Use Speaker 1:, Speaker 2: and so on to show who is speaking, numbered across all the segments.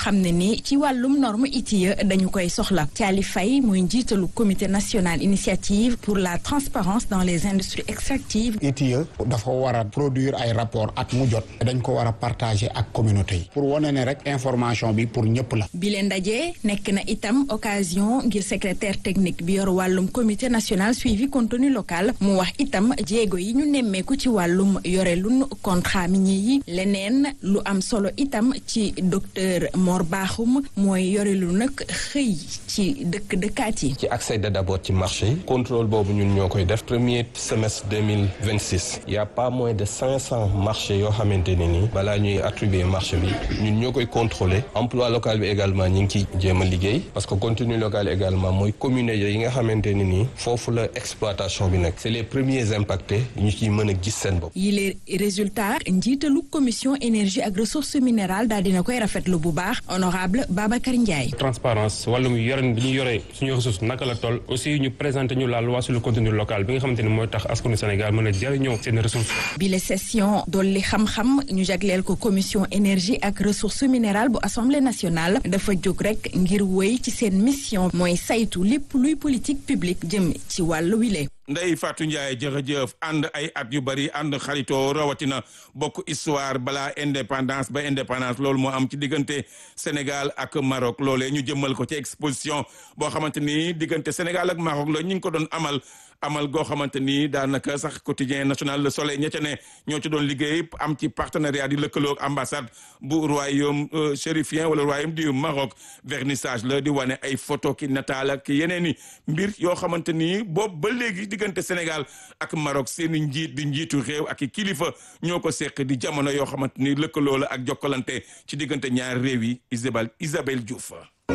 Speaker 1: xam ne ni ci wàllum norme ITIE dañu koy soxla Thiali Faye mooy njiitalu comité national initiative pour la transparence dans les industries extractives
Speaker 2: ITIE dafa war a produire ay rapport at mu jot dañ ko war a partager ak communauté yi pour wane ne rek information bi pour ñëpp la
Speaker 1: bi leen ndaje nekk na itam occasion ngir secrétaire technique bi yor wàllum comité national suivi contenu local mu wax itam jéego yi ñu nemmeeku ci wàllum yore lun contrat minier yi leneen lu am solo itam ci docteur Mor Bakhoum mooy yore lu nag xëy ci dëkk dëkkaat yi.
Speaker 3: ci accéder d'abord ci marché yi contrôle boobu ñun ñoo koy def premier semestre deux mille vingt six y a pas moins de cinq cent marchés yoo xamante ne nii balaa ñuy attribuer marché bi ñun ñoo koy contrôler emploi local bi également ñu ngi ciy jéem a liggéey parce que contenu local également mooy communes yi nga xamante ne nii foofu la exploitation bi nekk c'est les premiers impactés ñu ciy mën a gis seen bopp.
Speaker 1: yi les résultats njiitalu commission énergie ak ressources minérales daal dina koy rafetlu bu baax honorable Babacar Ndiaye.
Speaker 4: transparence wàllum yoren bi ñu yoree suñu ressource naka la toll aussi ñu présenté ñu la loi sur le contenu local bi nga xamante ne mooy tax askanu Sénégal mën a jëriñoo seen ressources.
Speaker 1: bile session dolli xam-xam ñu jagleel ko commission énergie ak ressources minérales bu assemblée nationale dafa jóg rek ngir wéy ci seen mission mooy saytu lépp luy politique publique jëm ci wàllu wile.
Speaker 5: Ndeye Fatou Ndiaye jërëjëf ànd ay at yu bari ànd xaritoo rawatina bokk histoire balaa indépendance ba indépendance loolu moo am ci diggante Sénégal ak Maroc loolee ñu jëmmal ko ci exposition boo xamante ni diggante Sénégal ak Maroc la ñu ngi ko doon amal amal goo xamante ni daanaka sax quotidien national Le Soleil ña ca ne ñoo ci doon liggéey am ci partenariat di lëkkaloo ambassade bu royaume chérifien wala royaume du Maroc vernissage la di wane ay photo ki nataal ak yeneen i mbir yoo xamante ni boobu ba léegi diggante Sénégal ak Maroc seeni njiit di njiitu réew ak i kilifa ñoo ko seq di jamono yoo xamante ni lëkkaloo la ak jokkalante ci diggante ñaari réew yi Isabelle Isabelle Diouf.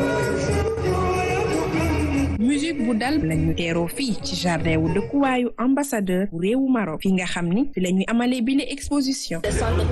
Speaker 6: musique bu dal lañu teeroo fii ci jardin wu dëkkuwaayu ambassadeur bu réewu Maroc fi nga xam ni fi la ñuy amalee bile exposition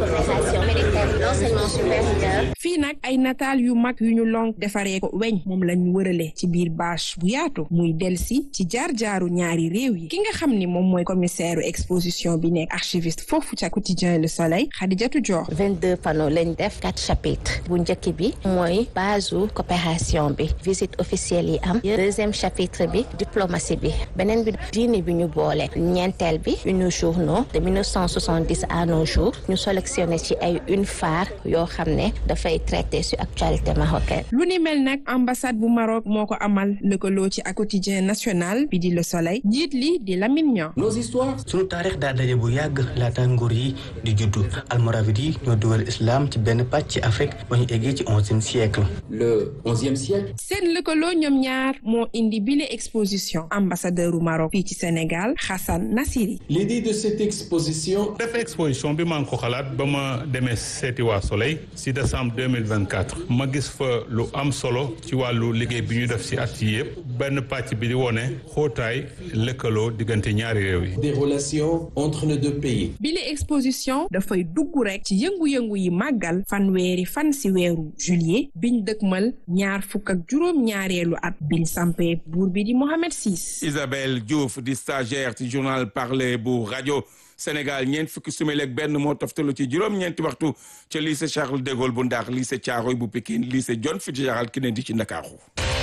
Speaker 6: fii nag ay nataal yu mag yu ñu lonk defaree ko weñ moom lañu wërale ci biir bâche bu yaatu muy delsi ci jaar-jaaru ñaari réew yi ki nga xam ni moom mooy commissaire exposition bi nekk archiviste foofu ca quotidien Le Soleil Khadijatou Dior
Speaker 7: vingt-deux panneaux lañ def quatre chapitres bu njëkk bi mooy base coopération bi visite officielle yi am deuxième chapitre bi diplomatie bi beneen bi diine bi ñu boole ñeenteel bi une journaux de 1970 à nos jours ñu sélectionné ci ay une phare yoo xam ne dafay traité sur actualité marocaine.
Speaker 6: lu ni mel nag ambassade bu Maroc moo ko amal lëkkaloo ci ak quotidien national bi di Le Soleil njiit li di Lamine Niang.
Speaker 8: nos histoires. sunu taarix daa daje bu yàgg laata nguur yi di juddu almoravid yi ñoo dugal islam ci benn pàcc ci Afrique ba ñu eggee ci onzième siècle.
Speaker 9: le onzième siècle.
Speaker 6: seen lëkkaloo ñoom ñaar moo indi bile exposition ambassadeur u Maroc fii ci Sénégal Hassan Nassiri.
Speaker 9: l'idée de cette exposition.
Speaker 10: def exposition bi maa ngi ko xalaat ba ma demee seeti waa Soleil si décembre deux mille vingt quatre ma gis fa lu am solo ci wàllu liggéey bi ñu def si at yi yëpp benn pàcc bi di wone xóotaay lëkkaloo diggante ñaari réew yi.
Speaker 9: des relations entre les deux pays.
Speaker 6: bile exposition dafay dugg rek ci yëngu-yëngu yi màggal fanweeri fan si weeru juillet biñ dëkkmal ñaar fukk ak juróom ñaareelu at biñ sampee buur bi di Mohamed Sis.
Speaker 5: Isabelle Diouf di stagiaire ci journal parler bu rajo Sénégal ñeent fukki simili ak benn moo toftalu ci juróom-ñeenti waxtu ca lycée Charles de Gaulle bu Ndar lycée Thiaroye bu Pikine lycée John Fitzgerald Kennedy ci Ndakaaru.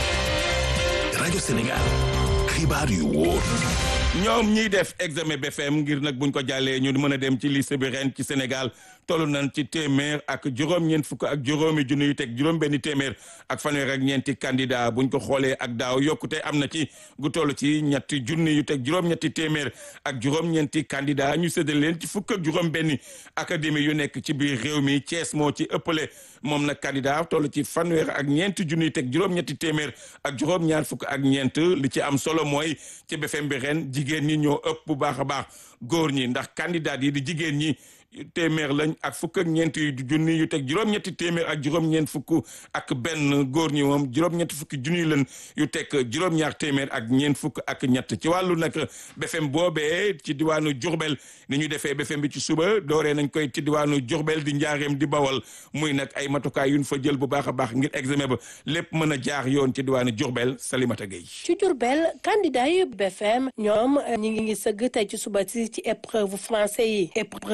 Speaker 11: rajo Sénégal xibaar yu wóor.
Speaker 5: ñoom ñiy def examen BFM ngir nag buñ ko jàllee ñu mën a dem ci lycée bi ren ci Sénégal toll nañ ci téeméer ak juróom-ñeent fukk ak juróomi junni yu teg juróom-benni téeméer ak fanweer ak ñeenti candidat buñ ko xoolee ak daaw yokkute am na ci gu toll ci ñetti junni yu teg juróom-ñetti téeméer ak juróom-ñeenti candidat ñu séddale leen ci fukk ak juróom-benni académie yu nekk ci biir réew mi Thiès moo ci ëppale moom nag candidat toll ci fanweer ak ñeenti junni yu teg juróom-ñetti téeméer ak juróom-ñaar fukk ak ñeent li ci am solo mooy ci BFM bi ren jigéen ñi ñoo ëpp bu baax a baax góor ñi ndax candidat yi di jigéen ñi téeméer lañ ak fukk ak ñeenti junni yu teg juróom-ñetti téeméer ak juróom-ñeent fukk ak benn góor ñi moom juróom-ñetti fukki junni lañ yu teg juróom-ñaar téeméer ak ñeent fukk ak ñett ci wàllu nag BFM boobee ci diwaanu Diourbel ni ñu defee BFM bi ci suba dooree nañ koy ci diwaanu Diourbel di njaareem di bawal muy nag ay matukaay yuñ fa jël bu baax a baax ngir examen ba lépp mën a jaar yoon ci diwaanu Diourbel Salimata Gueye.
Speaker 12: ci Diourbel candidat yi BFM ñoom ñi ngi sëgg tey ci suba si ci épreuve français yi épreuve yooyu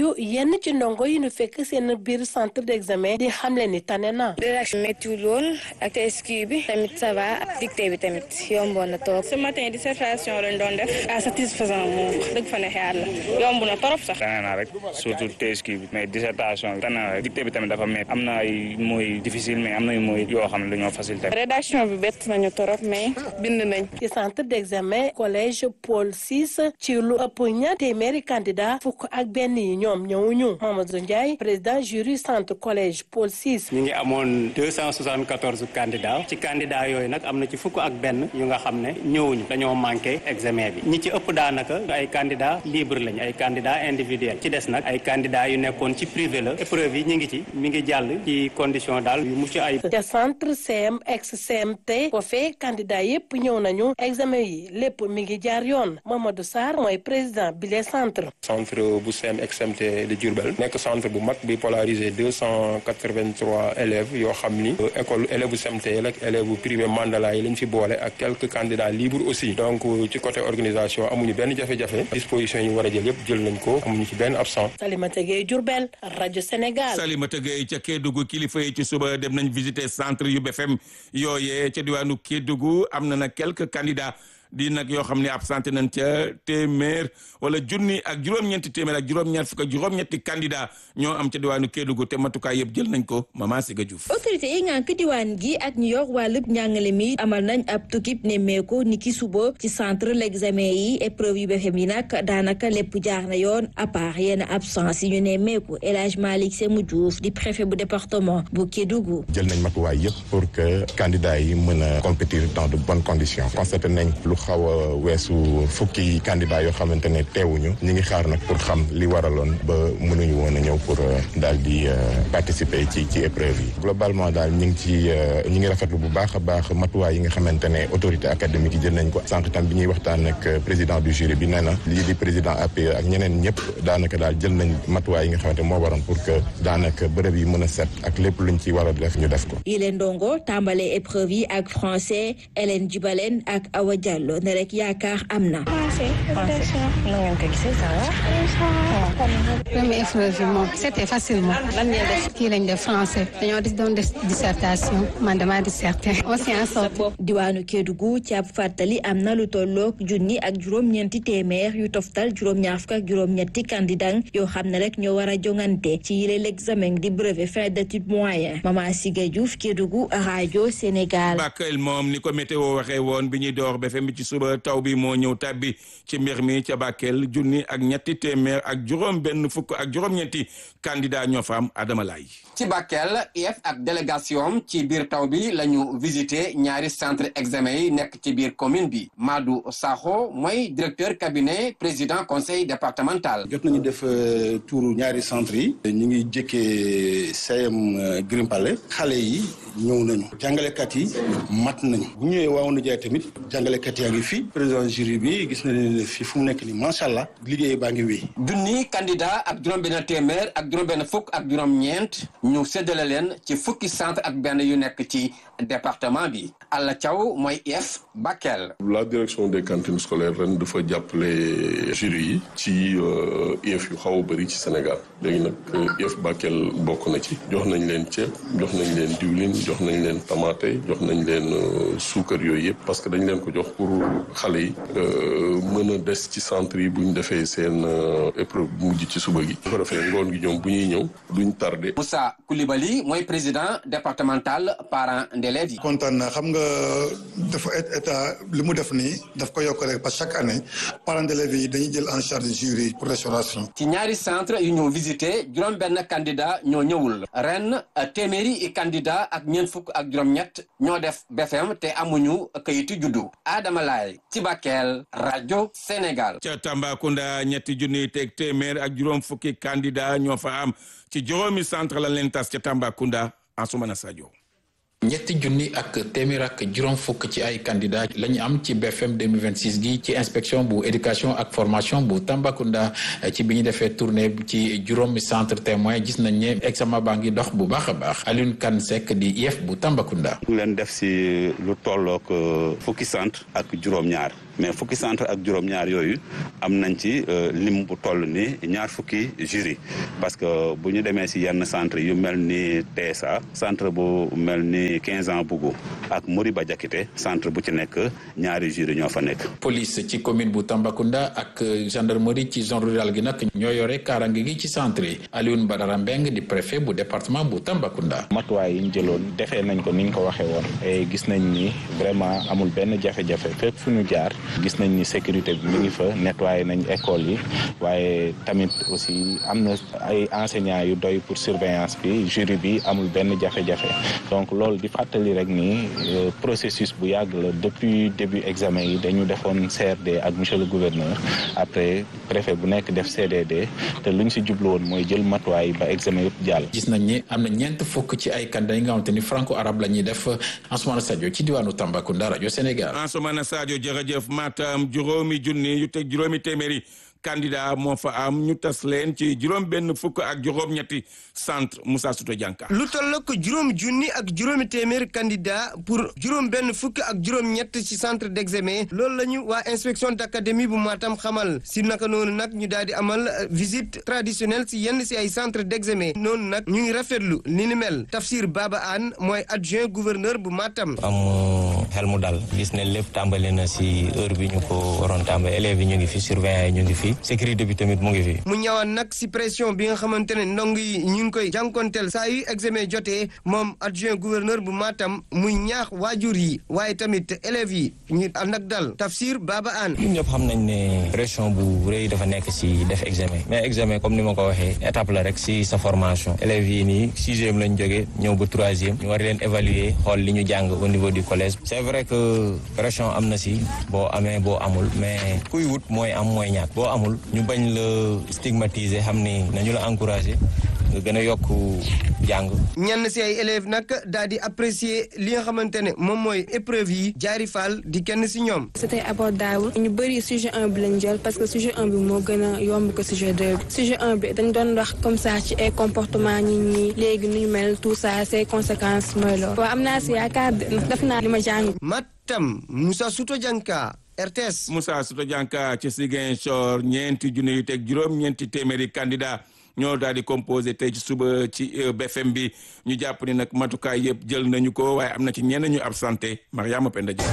Speaker 12: yooyu yenn ci ndongo yi nu fekk seen biir centre d'examen di xamle ni tane na.
Speaker 13: rédaction méttiwul woon ak SQ bi tamit ça va dictée bi tamit yomboon na trop.
Speaker 14: ce matin dissertation lañ doon def à satisfaisant moom dëgg fa ne xaar la yomb na trop sax.
Speaker 15: tane na rek surtout TSQ bi mais dissertation bi tane na rek dictée bi tamit dafa métti am na ay mooy difficile mais am na ay mooy yoo xam ne dañoo facile tamit.
Speaker 14: rédaction bi bett nañu trop mais bind nañ.
Speaker 12: ci centre d'examen collège Paul VI ci lu ëpp ñaar téeméeri candidat fukk ak benn yi ñoom ñëwuñu Mamadou Ndiaye président jury centre collège Paul VI.
Speaker 16: ñu ngi amoon deux cent soixante quatorze candidats ci candidats yooyu nag am na ci fukk ak benn yu nga xam ne ñëwuñu dañoo manqué examen bi ñi ci ëpp daanaka ay candidats libre lañ ay candidats individuels ci des nag ay candidats yu nekkoon ci privé la épreuve yi ñu ngi ci mi ngi jàll ci condition daal yu mucc ay.
Speaker 12: ca centre CM ex CMT foofee candidat yépp ñëw nañu examen yi lépp mi ngi jaar yoon Mamadou Sarr mooy président bi les centre
Speaker 17: centre bu CM ex CMT de Diourbel nekk centre bu mag bi polarisé deux cent quatre-vingt-trois élèves yoo xam ni école élèves bu CMT yi ak élèves bu privé Mandala yi lañ fi boole ak quelques candidats libres aussi donc ci côté organisation amuñu benn jafe-jafe disposition yi war a jël yépp jël nañ ko amuñu ci benn absent
Speaker 12: Salimata Gueye Diourbel rajo Sénégal
Speaker 5: Salimata Gueye ca Kédougou kilifa yi ci suba dem nañ visiter centre yu BFM yooyee ca diwaanu Kédougou am na nag quelques candidats di nag yoo xam ne absenté nañ ca téeméer wala junni ak juróom-ñeenti téeméer ak juróom-ñeent fukk ak juróom-ñetti candidat ñoo am ca diwaanu Kédougou te matukaay yëpp jël nañ ko Mama Siga Diouf
Speaker 18: autorité yi ngànk diwaan gi ak ñu yor wàllub njàngale mi amal nañ ab tukkib nemmeeku ni ki suba ci centre l'examen yi épreuve yu BFEM yi nag daanaka lépp jaar na yoon à part yenn absence yi ñu nemmeeku El Hadj Malick Sémou Diouf di préfet bu département bu Kédougou
Speaker 19: jël nañ matuwaay yëpp pour que candidats yi mën a compétir dans de bonnes conditions constaté nañ lu xaw a weesu fukki candidat yoo xamante ne teewuñu ñi ngi xaar nag pour xam li waraloon ba mënuñu woon a ñëw pour daal di participer ci ci épreuve yi globalement daal ñi ngi ci ñi ngi rafetlu bu baax a baax matuwaay yi nga xamante ne autorité académique yi jël nañ ko sànq tam bi ñuy waxtaan ak président du jury bi nee na lii di président APE ak ñeneen ñëpp daanaka daal jël nañ matuwaay yi nga xamante moo waroon pour que daanaka bërëb yi mën a set ak lépp luñ ci war a def ñu def ko
Speaker 18: yi leen ndongo tàmbale épreuve yi ak français Hélène Djibalen ak Awa Diallo ne rek yaakaar am na.
Speaker 20: première épreuve bi moom c'était facilement. lan ngeen def kii lañ def français. dañoo di doon def dissertation man damaa disserté. on s'est en sorti.
Speaker 18: diwaanu Kédougou ci ab fàttali am na lu tolloog junni ak juróom-ñeenti téeméer yu toftal juróom-ñaar fukk ak juróom-ñetti candidat yoo xam ne rek ñoo war a jongante ci yile l'examen di brevet fin d'études moyen Mama Siga Diouf Kédougou rajo Sénégal.
Speaker 5: Bakel moom ni ko météo waxee woon bi ñuy door BFM bi ci suba taw bi moo ñëw tàbbi ci mbir mi ca Bakel junni ak ñetti téeméer ak juróom benn fukk ak juróom-ñetti candidat ñoo fa am Adama Laye
Speaker 21: ci Bakel IEF ak délégation ci biir taw bi la ñu visité ñaari centre examen yi nekk ci biir commune bi Madou Sakho mooy directeur cabinet président conseil départemental.
Speaker 22: jot nañu def tuuru ñaari centre yi. ñu ngi jëkkee CM Grimpale xale yi ñëw nañu. jàngalekat yi mat nañu. bu ñëwee waaw na jaay tamit jàngalekat yaa ngi fi. président jury bi gis na ne fii fu mu nekk nii macha allah liggéey baa ngi wéy.
Speaker 21: junni candidat ak juróom-benn téeméer ak juróom-benn fukk ak juróom-ñeent ñu séddale leen ci fukki centre ak benn yu nekk ci département bi Alla Thiaw mooy IEF Bakel.
Speaker 23: la direction des cantines scolaires ren dafa jàppale jury yi ci IEF yu xaw a bëri ci Sénégal léegi nag IEF Bakel bokk na ci jox nañ leen ceeb jox nañ leen diwlin jox nañ leen tamaate jox nañ leen suukar yooyu yëpp parce que dañ leen ko jox pour xale yi mën a des ci centre yi bu ñu defee seen épreuve bu mujj ci suba gi. bu ko defee ngoon gi ñoom bu ñuy ñëw duñ tardé.
Speaker 21: Moussa Koulibaly mooy président départemental parents d'élèves yi.
Speaker 24: kontaan na xam nga dafa état li mu def nii daf ko yokk rek parce que chaque année parents d'élèves yi dañuy jël en charge jury pour restauration.
Speaker 21: ci ñaari centre yu ñu visité juróom-benn candidat ñoo ñëwul ren téeméeri i candidat ak ñeent fukk ak juróom-ñett ñoo def BFM te amuñu kayitu juddu Adama Laye ci Bakel rajo Sénégal.
Speaker 5: ca Tambacounda ñetti junniy teg téeméer ak juróom fukki candidat ñoo fa am ci juróomi centre la leen tas ca Tambacounda Ansoumana Sadio.
Speaker 25: ñetti junni ak téeméer ak juróom fukk ci ay candidat la ñu am ci BFM 2026 gi ci inspection bu éducation ak formation bu Tambacounda ci bi ñu defee tournée ci juróomi centre témoin gis nañ ne examen baa ngi dox bu baax a baax Alioune Kane Seck di IEF bu Tambacounda.
Speaker 26: ñu leen def si lu tollook fukki centre ak juróom-ñaar
Speaker 1: mais fukki centre ak juróom-ñaar yooyu am nañ ci lim bu toll ni ñaar fukki jury parce que bu ñu demee si yenn centre yu mel ni TSA centre bu mel ni 15 ans Bougou ak Moriba Diakité centre bu ci nekk ñaari jury ñoo fa nekk.
Speaker 25: police ci commune bu Tambacounda ak gendarmerie ci zone rurale gi nag ñoo yore kaaraange gi ci centre yi Alioune Badara Mbeng di préfet bu département bu Tambacounda.
Speaker 2: matuwaay yi ñu jëloon defee nañ ko ni ñu ko waxee woon et gis nañ ni vraiment amul benn jafe-jafe fépp fu ñu jaar gis nañ ni sécurité bi mi ngi fa nettoyé nañ école yi waaye tamit aussi am na ay enseignants yu doy pour surveillance bi jury bi amul benn jafe-jafe donc loolu di fàttali rek ni processus bu yàgg la depuis début examen yi dañu defoon CRD ak monsieur le gouverneur après préfet bu nekk def CDD te lu ñu si jublu woon mooy jël matuwaay ba examen yëpp jàll.
Speaker 25: gis nañ ni am na ñeent fukk ci ay candidat yi nga xamante ni franco arabe la ñuy def Ansoumana Sadio ci diwaanu Tambacounda rajo Sénégal.
Speaker 5: Ansoumana Sadio jërëjëf Matam juróomi junni yu teg juróomi téeméeri candidat moo fa am ñu tas leen ci juróom benn fukk ak juróom ñetti centre Moussa Souto Dianka
Speaker 3: lu toll ko juróom junni ak juróomi téeméer candidat pour juróom benn fukk ak juróom ñett ci centre d'examen loolu la ñu waa inspection d'académie bu Matam xamal si naka noonu nag ñu daal di amal visite traditionnelle si yenn si ay centre d'examen noonu nag ñu ngi rafetlu li ni mel Tafsir Baba Anne mooy adjoint gouverneur bu Matam
Speaker 4: am xel mu dal gis ne lépp tàmbali na si heure bi ñu ko waroon tàmbali élèves yi ñu ngi fi surveillants yi ñu ngi fi sécurité bi tamit mu ngi fi.
Speaker 3: mu ñëwaan nag si pression bi nga xamante ne ndong yi ñu ngi koy jànkonteel saa yu examen jotee moom adjoint gouverneur bu Matam muy ñaax waajur yi waaye tamit élèves yi ñu ànd ak dal Tafsir Baba Anne.
Speaker 4: ñun ñëpp xam nañ ne pression bu rëy dafa nekk si def examen mais examen comme ni ma ko waxee étape la rek si sa formation élèves yi nii sixième lañ jógee ñëw ba troisième ñu war leen évaluer xool li ñu jàng au niveau du collège c'est vrai que pression am na si boo amee boo amul mais kuy wut mooy am mooy ñàkk boo amul ñu bañ la stigmatiser xam ni nañu la encourager nga gën a yokk jàng.
Speaker 3: ñenn si ay élèves nag daal di apprécier li nga xamante ne moom mooy épreuve yi jaari faal di kenn si ñoom.
Speaker 13: c'était abordable ñu bëri sujet 1 bi lañ jël parce que sujet 1 bi moo gën a yomb ko sujet 2 bi sujet 1 bi dañ doon wax comme ça ci ay comportement nit ñi léegi nu ñu mel tout ça ses conséquences mooy loolu. waaw am naa si yaakaar ndax def naa li ma jàng.
Speaker 3: Matam Moussa Souto Dianka. RTS.
Speaker 5: Moussa Souto Dianka ci Ziguinchor ñeenti junne yu teg juróom ñeenti téeméeri candidat ñoo daal di composé tey ci suba ci BFM bi ñu jàpp ni nag matukaay yëpp jël nañu ko waaye am na ci ñenn ñu absenté Mariama Penda Dia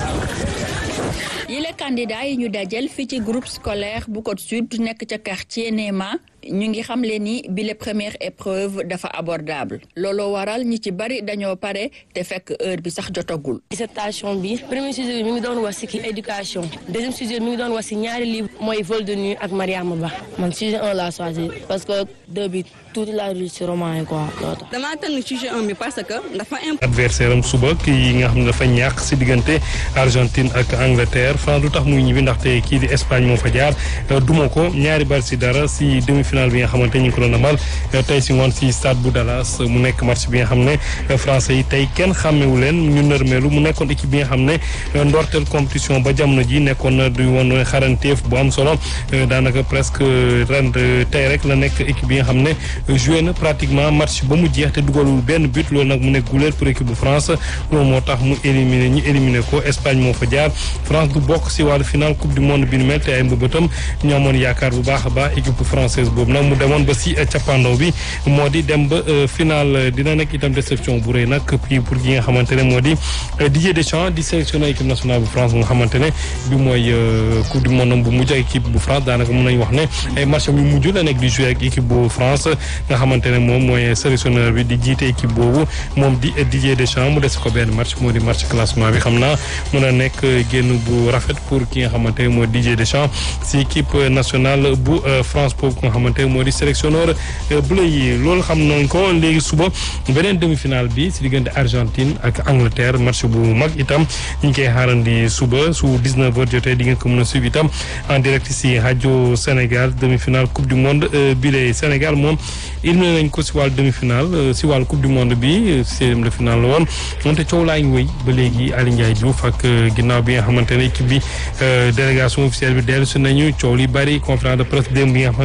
Speaker 7: yile candidat yi ñu dajal fii ci groupe scolaire bu Côte Sud nekk ca quartier Néma ñu ngi xamle ni bi les première épreuve dafa abordable looloo waral ñi ci bari dañoo pare te fekk heure bi sax jotagul.
Speaker 26: dissertation bi premier sujet bi mi ngi doon wax ci éducation deuxième sujet mi ngi doon wax ci ñaari livre mooy vol de nuit ak Mariama Ba man sujet un laa choisir parce que deux bi tuuti laa dul ci roman yi quoi loolu tax.
Speaker 27: damaa tànn sujet un bi parce que dafa
Speaker 28: adversaire am suba kii nga xam ne dafa ñàkk ci diggante Argentine ak Angleterre France du tax muy ñibbi ndaxte kii di Espagne moo fa jaar duma ko ñaari bal ci dara ci demi-finale bi nga xamante ñu ngi ko doon amal tey ci ngoon ci stade bu Dallas mu nekk match bi nga xam ne français yi tey kenn xàmmewu leen ñu nërmeelu mu nekkoon équipe bi nga xam ne ndorteel compétition ba jamono ji nekkoon na du woon xaranteef bu am solo daanaka presque ren tey rek la nekk équipe bi nga xam ne joué na pratiquement match ba mu jeex te dugalul benn but loolu nag mu nekk guléet pour équipe bu France loolu moo tax mu éliminé ñu éliminé ko Espagne moo fa jaar France du bokk ci wàllu final coupe du monde bi nu mel te ay mbëbëtam ñu amoon yaakaar bu baax a baax équipe française boobu nag mu demoon ba ci cappaandaw bi moo di dem ba final dina nekk itam déception bu rëy nag puis pour ki nga xamante ne moo di Didier Deschamps di sélectionné équipe nationale bu France nga xamante ne bi mooy coupe du monde bu mujj ak équipe bu France daanaka mën nañu wax ne ay match yu mujj la nekk di jouer ak équipe bu France nga xamante ne moom mooy sélectionneur bi di jiite équipe boobu moom di Didier Deschamps mu des ko benn match moo di match classement bi xam naa mën a nekk génn bu rafet pour ki nga xamante ne moo Didier Deschamps ci équipe nationale bu France boobu nga xamante ne moo di sélectionneur bleu yi loolu xam nañ ko léegi suba beneen demi-finale bi ci diggante Argentine ak Angleterre match bu mag itam ñu ngi koy xaarandi suba su 19h jotee di ngeen ko mën a suivre itam en direct ci rajo Sénégal demi-finale coupe du monde bi lay Sénégal moom éliminé nañ ko ci wàllu demi-finale ci wàllu coupe du monde bi seizième de finale la woon moonte coow laa ngi wéy ba léegi Aly Ndiaye Diouf ak ginnaaw bi nga xamante ne équipe bi délégation officielle bi dellu si nañu coow li bari conférence de presse démb bi nga xam ne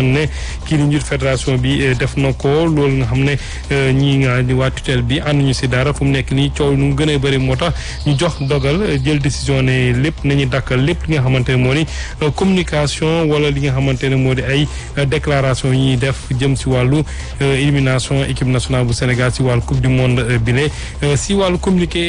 Speaker 28: kii di njiit fédération bi def na ko loolu nga xam ne ñii nga di waa tutelle bi ànduñu si dara fu mu nekk nii coow nu gën a bëri moo tax ñu jox dogal jël décision ne lépp nañu dakkal lépp li nga xamante ne moo di communication wala li nga xamante ne moo di ay déclaration yi ñuy def jëm si wàllu élimination équipe nationale bu Sénégal si wàllu coupe du monde bile si wàllu communiqué